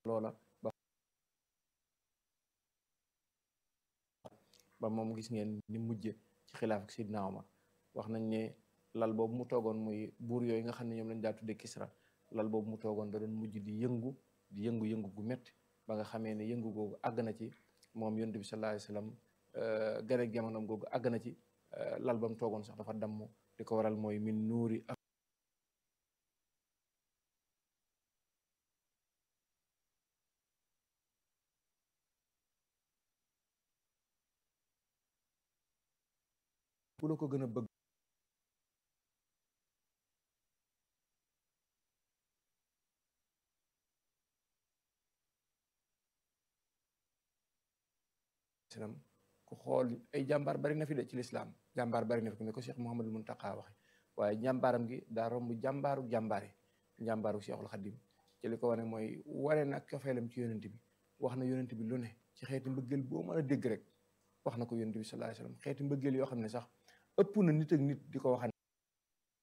loola ba ba moom gis ngeen ni mujje ci xilaaf ak Sidna Omar wax nañ ne lal boobu mu toogoon muy buur yooyu nga xam ne ñoom lañ daa tudde Kisra lal boobu mu toogoon da doon mujj di yëngu di yëngu-yëngu gu métti ba nga xamee ne yëngu googu àgg na ci moom yonent bi sallallahu alayhi wasallam gane jamonoom googu àgg na ci lal ba mu toogoon sax dafa damm di ko waral mooy min nuuri bu la ko gën a bëgg islam ku xool ay jàmbaar bari na fi de ci lislaam jàmbaar bari na fi ni ko Cheikh Mouhamadul Muntaqa waxe waaye jàmbaaram gi daa romb jàmbaaru jàmbaare jàmbaaru Cheikhul Xadim ci li ko wane mooy wane nag cofeelam ci yonent bi wax na yonent bi lu ne ci xeeti mbëggeel boo mën a dégg rek wax na ko yonent bi sallallahu alayhi wasallam xeeti mbëggeel yoo xam ne sax ëpp na nit ak nit di ko waxan